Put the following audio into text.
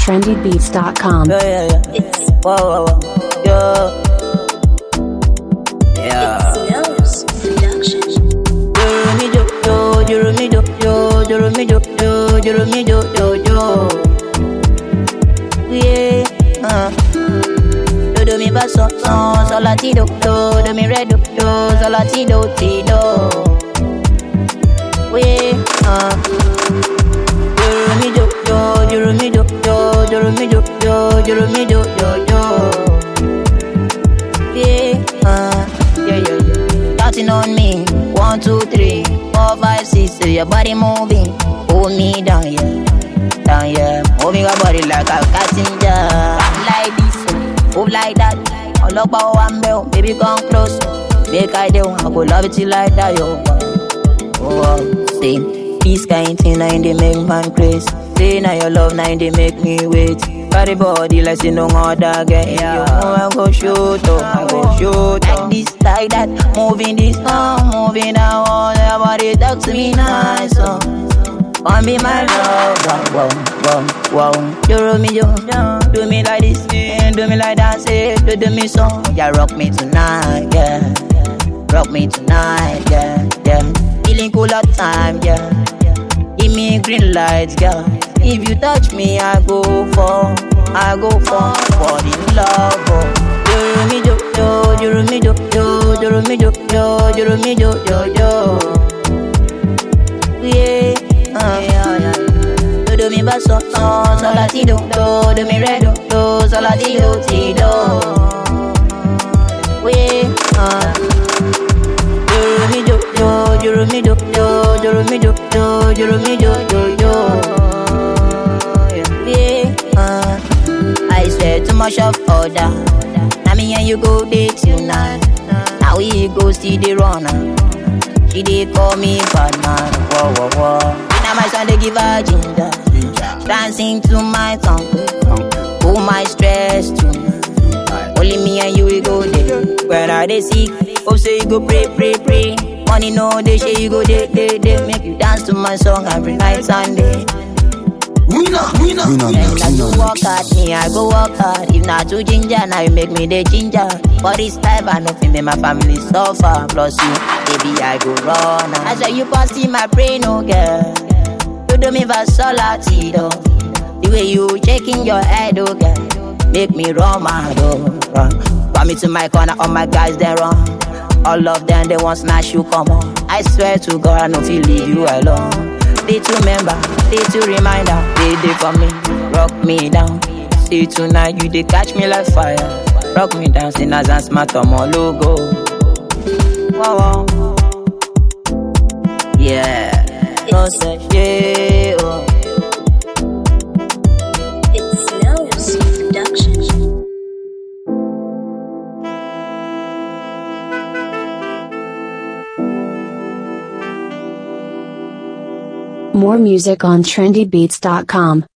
trendybeats.com. Yeah, yeah, yeah. It's Whoa, whoa, whoa. Yeah. Yeah. Smells Production. Jurumijo, yo, jurumijo, yo, jurumijo, yo, jurumijo, yo, yo. Yeah, uh. Do do mi fa so so so la ti do do do mi re do do so la ti do ti do. Yeah, uh. Jurumijo, yo, jurumijo, yo, jurumijo, yo, jurumijo, yo, yo. Yeah, uh, yeah, yeah, yeah. Counting on me. One, two, three, four, five, six. So your body moving. Hold me down, yeah. Down, yeah. Moving your body like a passenger. Like this, move like that. Ọlọ́pàá wa ń bẹ̀ ọ́, baby come close. Make I do, I go love it till like that, yo. Oh, oh, say, this kind thing na in dey make man craze. Say na your love na in dey make me wait. Carry body like say no other girl. Yeah, I go shoot up, I go shoot up. Like this, like that, moving this, uh, moving that one. Your body talk to me nice, uh. Come be my love, wow, wow, wow, wow. You roll me, yo, do me like this, eh, do me like that, say, do do me so. Yeah, rock me tonight, yeah. Rock me tonight, yeah, yeah. Feeling cool all time, yeah. Give me green lights, girl. If you touch me, I go for, I go for, for the love, oh. Joro mi jo, jo, joro mi jo, jo, joro mi jo, jo, joro mi jo, jo, jo. Yeah, uh, yeah, yeah. Do do mi va so, so, so la ti do, do, do mi re do, do, so la ti do, ti do. Yeah, uh. Jurumijo, yo, jurumijo, yo, jurumijo, yo, jurumijo, yo, yo. Yeah, uh, I swear too much of order. Now me and you go date tonight. Now we go see the runner. She dey call me bad man. Whoa, whoa, whoa. Now my son they give her ginger. Dancing to my song. Pull my stress tonight. Only me and you we go there. When I dey sick, hope say you go pray, pray, pray. Money no dey share you go dey, dey, dey. Make you dance to my song every night Sunday. Winner, winner, And as you walk hard, me I go walk hard. If not too ginger, now you make me the ginger. For this life, I know fi make my family suffer. Plus you, baby I go run. I swear you pass in my brain, oh girl. You do me for solatido. The way you shaking your head, oh girl, make me run my door. Run. Run me to my corner, all my guys they run. All of them they want smash you, come on. I swear to God, I no feel leave you alone. They to member, they to reminder, they they for me, rock me down. See tonight you they catch me like fire. Rock me down, sin as and smart on my logo. Wow, wow. Yeah, no say yeah. Oh. It smells Production. More music on trendybeats.com.